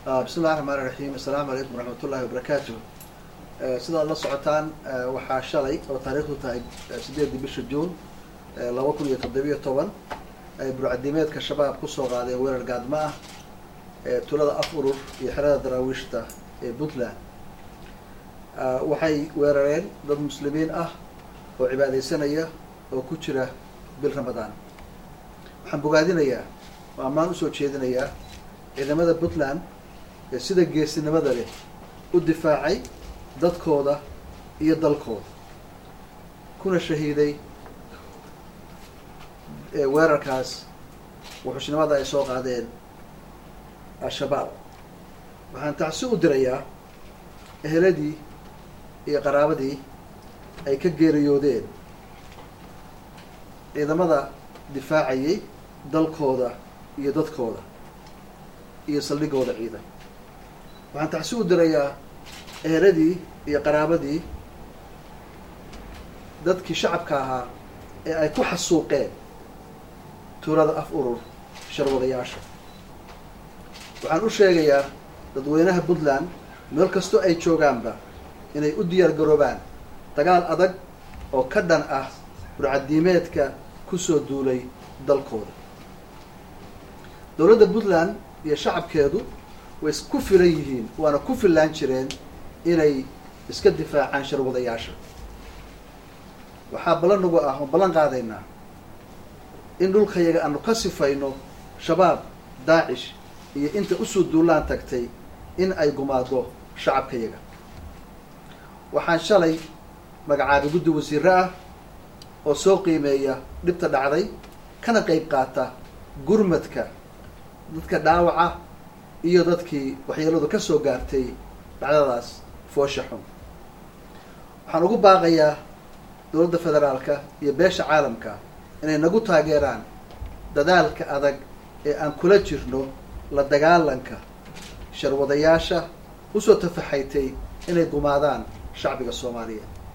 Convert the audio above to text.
bismi llahi raxmaan iraxiim assalaamu calaykum waraxmat ullahi wabarakaatu sidaad la socotaan waxaa shalay oo taariikhdu tahay sideedii bisha juun laba kun iyo toddobiyo toban ay burcadimeedka shabaab kusoo qaadeen weerar gaadmo ah ee tulada af urur iyo xerada daraawiishta ee puntland waxay weerareen dad muslimiin ah oo cibaadaysanaya oo ku jira bil ramadaan waxaan bogaadinayaa oo ammaan usoo jeedinayaa ciidamada puntland ee sida geesinimada leh u difaacay dadkooda iyo dalkooda kuna shahiiday weerarkaas wuxuushnimada ay soo qaadeen al-shabaab waxaan tacsi u dirayaa eheladii iyo qaraabadii ay ka geeriyoodeen ciidamada difaacayay dalkooda iyo dadkooda iyo saldhigooda ciidan waxaan tacsi u dirayaa eheladii iyo qaraabadii dadkii shacabka ahaa ee ay ku xasuuqeen tuulada af urur sharwadayaasha waxaan u sheegayaa dadweynaha puntland meel kastoo ay joogaanba inay u diyaar garoobaan dagaal adag oo ka dhan ah burcadiimeedka kusoo duulay dalkooda dowladda puntland iyo shacabkeedu way ku filan yihiin waana ku fillaan jireen inay iska difaacaan sharwadayaasha waxaa ballan nagu ah oo ballan qaadaynaa in dhulkayaga aanu ka sifayno shabaab daacish iyo inta usoo duulaan tagtay in ay gumaado shacabkayaga waxaan shalay magacaabay guddi wasiire ah oo soo qiimeeya dhibta dhacday kana qayb qaata gurmadka dadka dhaawaca iyo dadkii waxyeeladu ka soo gaartay dhacdadaas foosha xun waxaan ugu baaqayaa dowladda federaalka iyo beesha caalamka inay nagu taageeraan dadaalka adag ee aan kula jirno la dagaalanka sharwadayaasha usoo tafaxaytay inay gumaadaan shacbiga soomaaliya